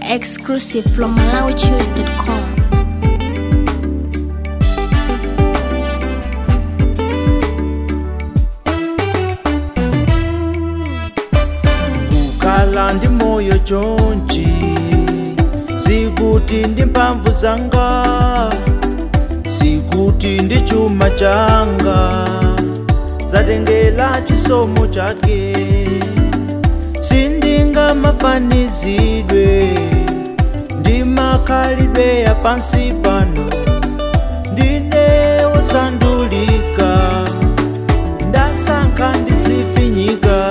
Exclusive from MalawiChoose.com. kukhala ndi moyo chonchi sikuti ndi mphamvu zanga sikuti ndi chuma changa zatengera chisomo chake sindingamafanizidwe ndi makhalidwe ya pansi pano ndine wosandulika ndasankha ndidzifinyika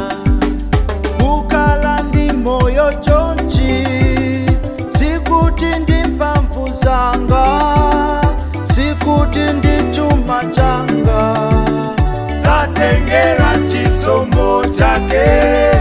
kukhala ndi moyo chonchi sikuti ndi mphamvu zanga sikuti ndi chuma changa zatengera chisomo chake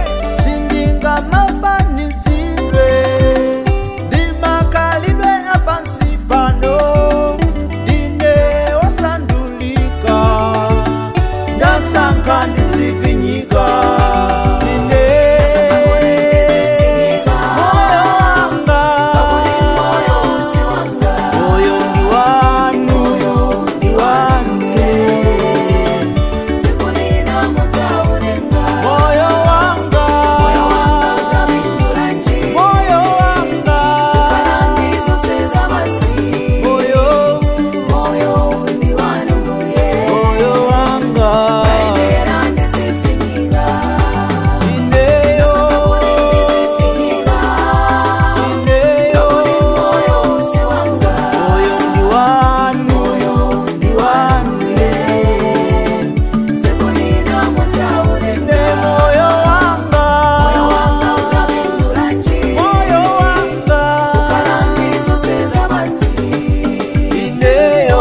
sindingamafanizidwe ndi makhalidwe apansi pano ndine wosandulika ndasankha ndidzifinyika ndine moyo wanga moyo ndi wanu ndi wanu moyo wanga moyo wanga moyo moyo wanga ineyo ineyo moyo ndi wanu ndi wanu ine moyo wanga moyo wanga ineyo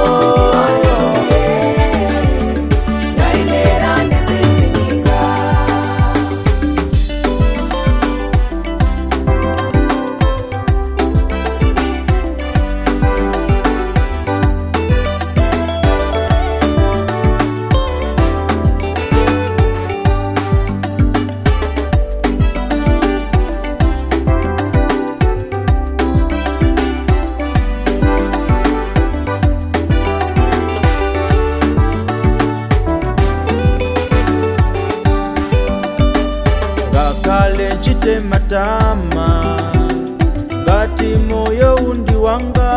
ngakhale nchite matama ngati moyo undi wanga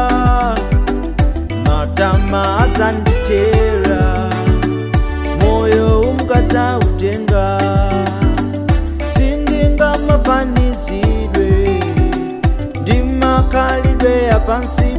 matama adzanditera moyo umukadzautenga sindingamafanizidwe ndi makhalidwe ya pansi